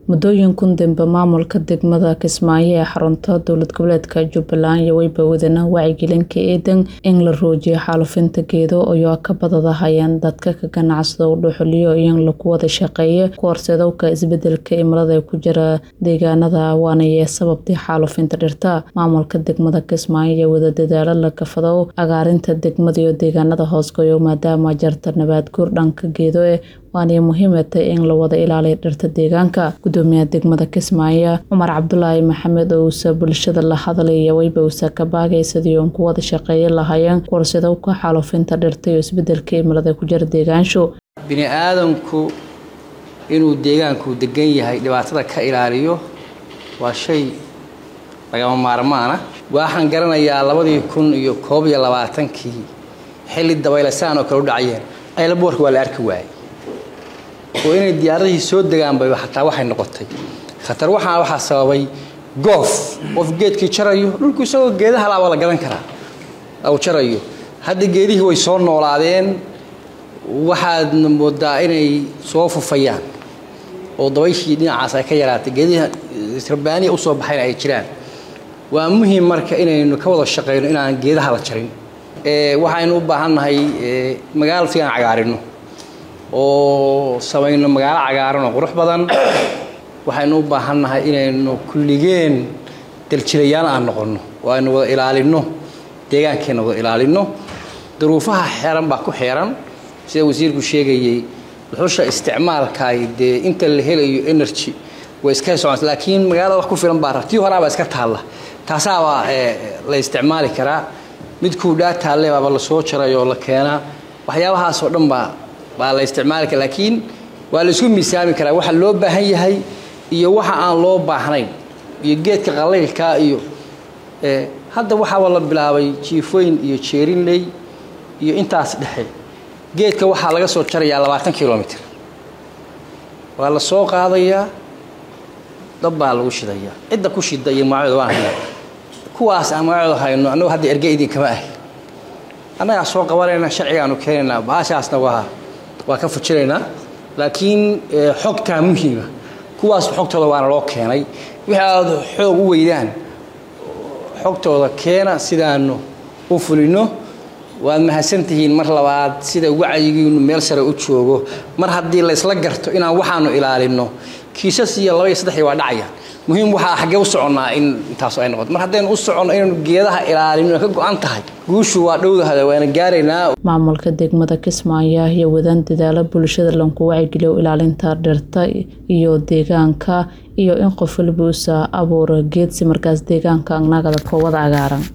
muddooyinkun dambe maamulka degmada kismaayo ee xarunta dowlad goboleedka jubbaland iyo weyba wadana wacyigelinka eedan in la roojiyo xaalufinta geedo ayoo ka badadahayeen dadka ka ganacsada u dhuxuliyo iyo in lagu wada shaqeeyo ku horseedowka isbedelka cimilada ee ku jira deegaanada waanayee sababtii xaalufinta dhirta maamulka degmada kismaayo iyo wada dadaalo la kafadow agaarinta degmada iyo deegaanada hoosgoyo maadaama jarta nabaad guur dhanka geedo eh waanay muhiimatay in la wada ilaaliyo dhirta deegaanka gudoomiyaha degmada kismaayo cumar cabdulaahi maxamed oo uusa bulshada la hadlaya weyba uusa ka baagay sidii uun ku wada shaqeeya lahaayeen kuwarsadowka xaalufinta dhirta iyo isbedelka cimilada ku jira deegaansho bini aadamku inuu deegaanku degan yahay dhibaatada ka ilaaliyo waa shay lagama maarmaana waxaan garanayaa labadii kun iyo koob iyo labaatankii xilli dabaylasaan oo kale u dhacayeen aylaboorka waa la arki waayey oo inay diyaaradihii soo degaanba xataa waxay noqotay khatar waxaa waxaa sababay goof qof geedkii jarayo dhulku isagoo geedaha laaba la gadan karaa u jarayo hadda geedihii way soo noolaadeen waxaadna moodaa inay soo fufayaan oo dabayshii dhinacaas ay ka yaraatay geedihii rabbaaniya usoo baxayna ay jiraan waa muhiim marka inaynu ka wada shaqayno inaan geedaha la jarin waxaynu u baahannahay magaalo si aan cagaarino oo samayno magaalo cagaaran oo qurux badan waxaynu u baahannahay inaynu kulligeen daljilayaan aan noqonno oo aynu wada ilaalinno deegaankeenna wada ilaalinno duruufaha xeeran baa ku xeeran sida wasiirku sheegayey dhuxusha isticmaalkaay dee inta la helayo energy way iska soconaysa laakiin magaalada wax ku filan baa rabtii horaabaa iska taalla taasaabaa la isticmaali karaa midkuu dhaa taalle baaba lasoo jaray oo la keenaa waxyaabahaasoo dhan baa baa la isticmaali kara laakiin waa la isku miisaami karaa waxa loo baahan yahay iyo waxa aan loo baahnayn iyo geedka qalaylkaa iyo hadda waxaaba la bilaabay jiifooyin iyo jeerinley iyo intaas dhexe geedka waxaa laga soo jarayaa labaatan kilomitr waa la soo qaadayaa dab baa lagu shidayaa cidda ku shida iyo magacooda waan haynaa kuwaas aan magacooda hayno annagu hadda erge idinkama ahi annagaa soo qabanayna sharcigaanu keenaynaa baashaasna waa waa ka fujinaynaa laakiin xogtaa muhiima kuwaas xogtooda waana loo keenay wixii aad xoog u weydaan xogtooda keena sidaanu u fulino waad mahadsantihiin mar labaad sida wacyigiinu meel sare u joogo mar haddii laysla garto inaan waxaanu ilaalinno kiisas iyo laba iyo saddexii waa dhacaya muhiim waxaa xaggee u soconnaa in intaasu ay noqoto mar haddaynu u soconno inaynu geedaha ilaalino ka go-an tahay guushu waa dhowdahada waana gaaraynaa maamulka degmada kismaayo iyo wadan dadaalo bulshada lanku wacyigeliyo ilaalinta dhirta iyo deegaanka iyo in qof waliba uusa abuuro geedsi markaas deegaanka anagada koowada cagaaran